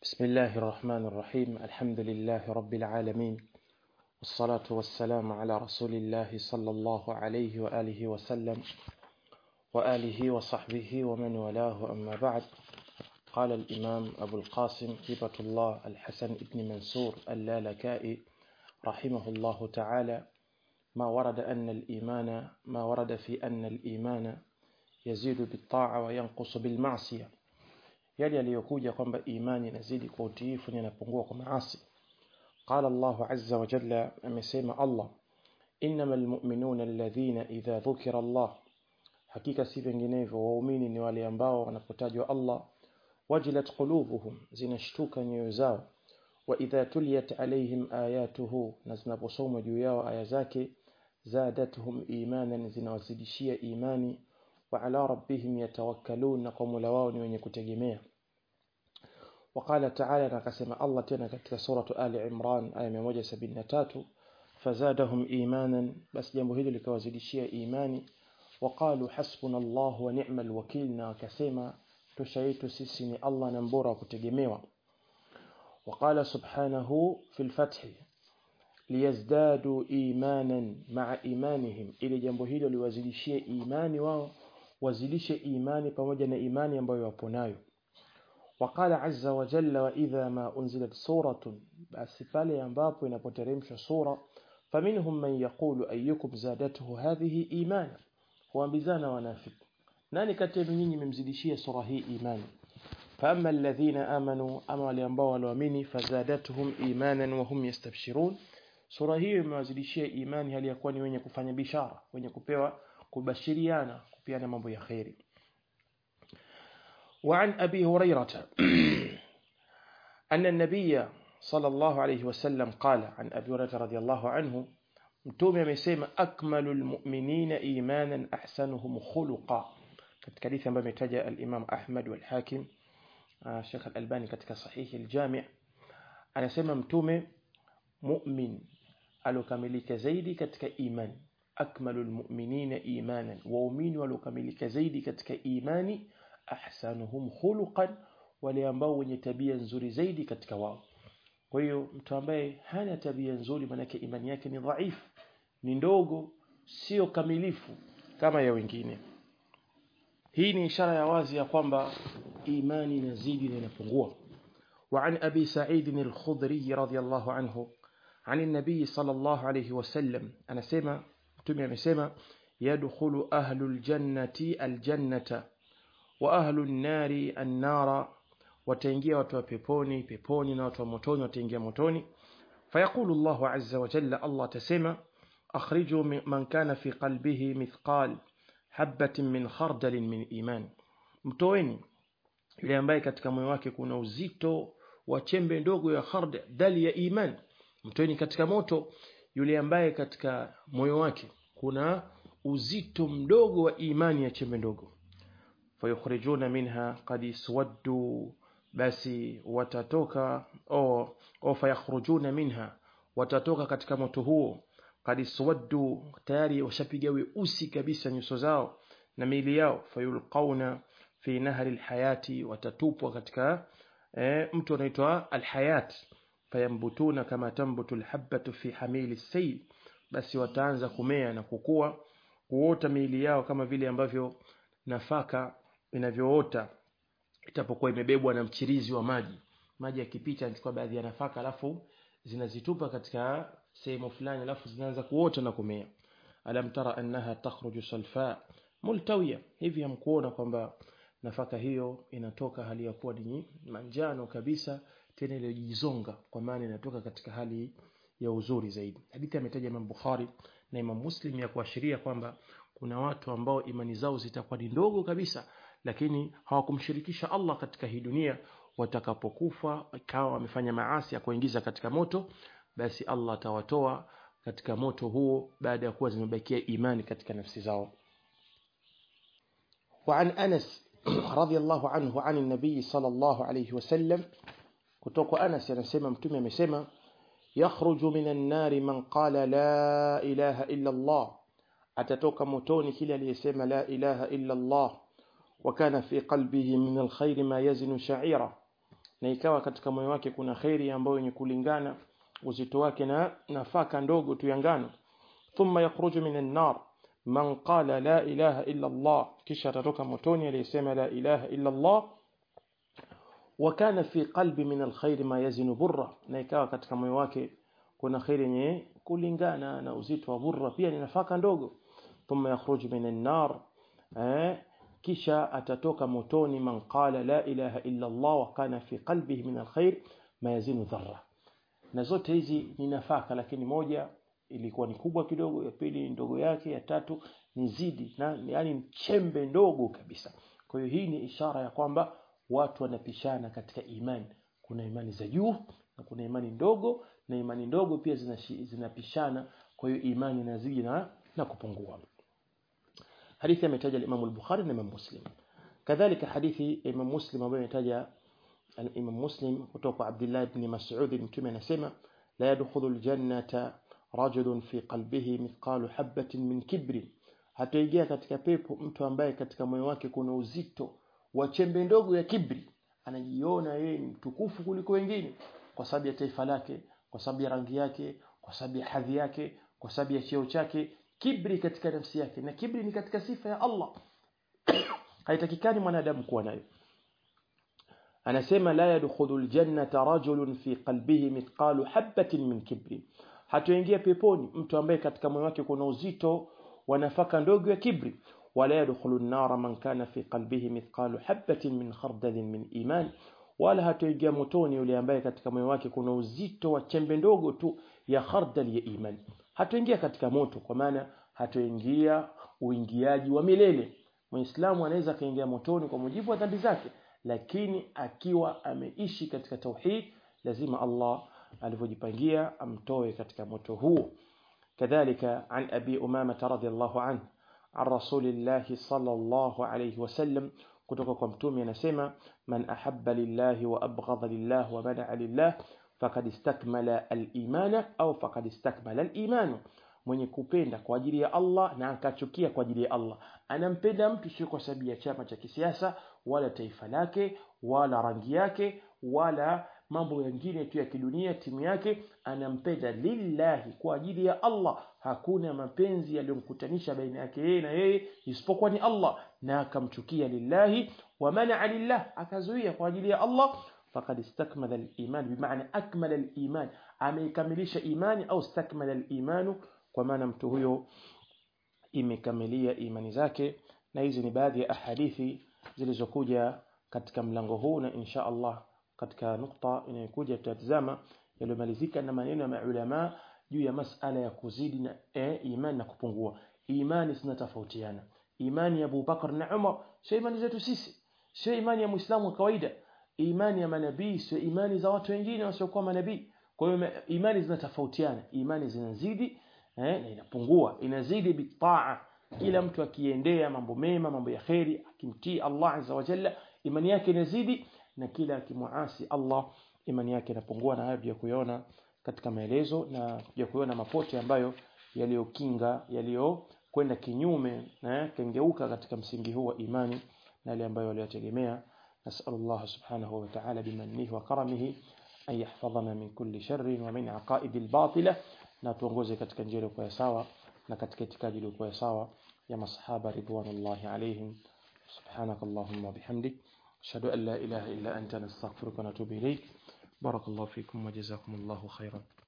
بسم الله الرحمن الرحيم الحمد لله رب العالمين والصلاة والسلام على رسول الله صلى الله عليه وآله وسلم وآله وصحبه ومن والاه أما بعد قال الإمام أبو القاسم هبة الله الحسن بن منصور اللالكائي رحمه الله تعالى ما ورد أن الإيمان ما ورد في أن الإيمان يزيد بالطاعة وينقص بالمعصية yale yaliyokuja kwamba imani inazidi kwa utiifu na inapungua kwa maasi qala Allah azza wa jalla amesema Allah innamal mu'minuna alladhina idha dhukira Allah hakika si vinginevyo waumini ni wale ambao wanapotajwa Allah wajilat qulubuhum zinashtuka nyoyo zao wa idha tuliyat alaihim ayatuhu na zinaposomwa juu yao aya zake zadatuhum imanan zinawazidishia imani wa ala rabbihim yatawakkalun na kwa Mola wao ni wenye kutegemea وقال تعالى نكسم الله تنا katika suratu Ali Imran aya 173 fazadahum imanan bas jambo hili likawazidishia imani waqalu hasbuna Allah wa ni'mal wakil na wakasema tosha yetu sisi ni Allah na mbora wa kutegemewa وقال سبحانه في الفتح liyazdadu imanan ma'a imanihim ili jambo hilo liwazidishie imani wao wazidishe imani pamoja na imani ambayo wapo nayo وقال عز وجل وإذا ما أنزلت سورة بس pale ambapo inapoteremshwa sura فمنهم من يقول أيكم زادته هذه إيمانا huambizana wanafiki nani kati yenu nyinyi mmemzidishia sura hii imani فأما الذين آمنوا أما wale ambao waliamini fazadatuhum imanan wa hum yastabshirun sura hiyo imewazidishia imani hali ya kuwa ni wenye kufanya bishara wenye kupewa kubashiriana kupiana mambo ya khairi وعن أبي هريرة أن النبي صلى الله عليه وسلم قال عن أبي هريرة رضي الله عنه متوم يمسيما أكمل المؤمنين إيمانا أحسنهم خلقا katika hadithi ambayo imetaja al-Imam Ahmad wal Hakim Sheikh Al-Albani katika sahihi al-Jami' anasema mtume mu'min alokamilika zaidi katika imani akmalul mu'minina imanan waumini walokamilika zaidi katika imani ahsanuhum khuluqan wale ambao wenye tabia nzuri zaidi katika wao kwa hiyo mtu ambaye hana tabia nzuri manake imani yake ni dhaifu ni ndogo sio kamilifu kama ya wengine hii ni ishara ya wazi ya kwamba imani inazidi na inapungua وعن أبي سعيد الخضري رضي الله عنه عن النبي صلى الله عليه وسلم أنا سيما تمي سيما يدخل أهل الجنة الجنة وأهل النار النار وتنجي وتو بيبوني بيبوني وتو موتوني وتنجي موتوني فيقول الله عز وجل الله تسمى أخرجوا من كان في قلبه مثقال حبة من خردل من إيمان mtoeni yule ambaye katika moyo wake kuna uzito wa chembe ndogo ya khardal ya iman mtoeni katika moto yule ambaye katika moyo wake kuna uzito mdogo wa imani ya chembe ndogo fayukhrijuna minha qad iswaddu basi watatoka au au fayakhrujuna minha watatoka katika moto huo qad iswaddu tayari washapiga weusi kabisa nyuso zao na miili yao fayulqauna fi nahri alhayati watatupwa katika e, mtu anaitwa alhayat fayambutuna kama tambutu alhabatu fi hamili sayl basi wataanza kumea na kukua kuota miili yao kama vile ambavyo nafaka inavyoota itapokuwa imebebwa na mchirizi wa maji maji yakipita yanachukua baadhi ya nafaka alafu zinazitupa katika sehemu fulani alafu zinaanza kuota na kumea alam tara annaha takhruju salfa multawiya hivi hamkuona kwamba nafaka hiyo inatoka hali ya kuwa ni manjano kabisa tena iliyojizonga kwa maana inatoka katika hali ya uzuri zaidi hadithi ametaja Imam Bukhari na Imam Muslim ya kuashiria kwamba kuna watu ambao imani zao zitakuwa ni ndogo kabisa lakini hawakumshirikisha Allah katika hii dunia watakapokufa ikawa wamefanya maasi ya kuingiza katika moto basi Allah atawatoa katika moto huo baada ya kuwa zimebakia imani katika nafsi zao وعن أنس رضي الله عنه عن النبي صلى الله عليه وسلم kutoka Anas anasema mtume amesema yakhruju minan nari man qala la ilaha illa Allah atatoka motoni kile aliyesema la ilaha illa Allah wa kana fi qalbihi min alkhair ma yazinu sha'ira na ikawa katika moyo wake kuna kheri ambayo yenye kulingana uzito wake na nafaka ndogo tu ya ngano thumma yakhruju min an-nar man qala la ilaha illa Allah kisha atatoka motoni aliyesema la ilaha illa Allah وكان في قلبي من الخير ما يزن برة na ikawa katika moyo wake kuna khairi yenye kulingana na uzito wa burra pia ni nafaka ndogo thumma yakhruju min an-nar eh kisha atatoka motoni man qala la ilaha illa Allah wa kana fi qalbihi min alkhair ma yazinu dharra na zote hizi ni nafaka lakini moja ilikuwa ni kubwa kidogo ya pili ni ndogo yake ya tatu ni zidi na yani chembe ndogo kabisa kwa hiyo hii ni ishara ya kwamba watu wanapishana katika imani kuna imani za juu na kuna imani ndogo na imani ndogo pia zinapishana kwa hiyo imani inazidi na, na kupungua hadithi ametaja Imam al-Bukhari na Imam Muslim kadhalika hadithi Imam Muslim ambayo imetaja Imam Muslim kutoka kwa Abdullah ibn Mas'ud mtume anasema la yadkhulu al-jannata rajulun fi qalbihi mithqalu habatin min kibri hataingia katika pepo mtu ambaye katika moyo wake kuna uzito wa chembe ndogo ya kibri anajiona yeye ni mtukufu kuliko wengine kwa sababu ya taifa lake kwa sababu ya rangi yake kwa sababu ya hadhi yake kwa sababu ya cheo chake kibri katika nafsi yake na kibri ni katika sifa ya Allah haitakikani mwanadamu kuwa nayo anasema la yadkhulu aljannata rajulun fi qalbihi mithqalu habatin min kibri hatoingia peponi mtu ambaye katika moyo wake kuna uzito wa nafaka ndogo ya kibri wala yadkhulu an-nara man kana fi qalbihi mithqalu habatin min khardalin min iman wala hatoingia motoni yule ambaye katika moyo wake kuna uzito wa chembe ndogo tu ya khardal ya imani hatoingia katika moto kwa maana hatoingia uingiaji wa milele muislamu anaweza kaingia motoni kwa mujibu wa dhambi zake lakini akiwa ameishi katika tauhid lazima Allah alivyojipangia amtoe katika moto huo kadhalika an abi umama radhiyallahu anhu عن رسول الله صلى الله عليه وسلم kutoka kwa mtume anasema man ahabba lillahi wa abghadha lillah wa bada'a lillah faqad istakmala al-imana au faqad istakmala al-iman mwenye kupenda kwa ajili ya Allah na akachukia kwa ajili ya Allah anampenda mtu sio kwa sababu ya chama cha kisiasa wala taifa lake wala rangi yake wala mambo mengine tu ya kidunia timu yake anampenda lillahi kwa ajili ya Allah hakuna mapenzi yaliyomkutanisha baina yake yeye na yeye isipokuwa ni Allah na akamchukia lillahi wa man'a lillah akazuia kwa ajili ya Allah faqad istakmala al-iman bimaana akmala al-iman ameikamilisha imani au istakmala al-imanu kwa maana mtu huyo imekamilia imani zake na hizi ni baadhi ya ahadithi zilizokuja katika mlango huu na insha Allah katika nukta inayokuja tutatazama yaliyomalizika na maneno ya maulama juu ya masala ya kuzidi na e, imani na kupungua imani zinatofautiana imani ya Abu Bakar na Umar sio imani zetu sisi sio imani ya Muislamu wa kawaida imani ya manabii sio imani za watu wengine wasiokuwa manabii kwa hiyo imani zinatofautiana imani zinazidi eh, na inapungua inazidi bitaa kila mtu akiendea mambo mema mambo ya kheri akimtii Allah azza wa jalla imani yake inazidi na kila akimuasi Allah imani yake inapungua na hayo ya kuiona katika maelezo na ya kuiona mapote ambayo yaliyokinga yaliyokwenda kinyume na kengeuka katika msingi huu wa imani na yale ambayo waliyotegemea نسأل الله سبحانه وتعالى بمنه وكرمه أن يحفظنا من كل شر ومن عقائد الباطلة na tuongoze katika njia iliyokuwa sawa na katika itikadi iliyokuwa sawa ya masahaba ridwanullahi alaihim subhanakallahumma bihamdik ashhadu an la ilaha illa anta nastaghfiruka wa natubu ilayk barakallahu fikum wa jazakumullahu khairan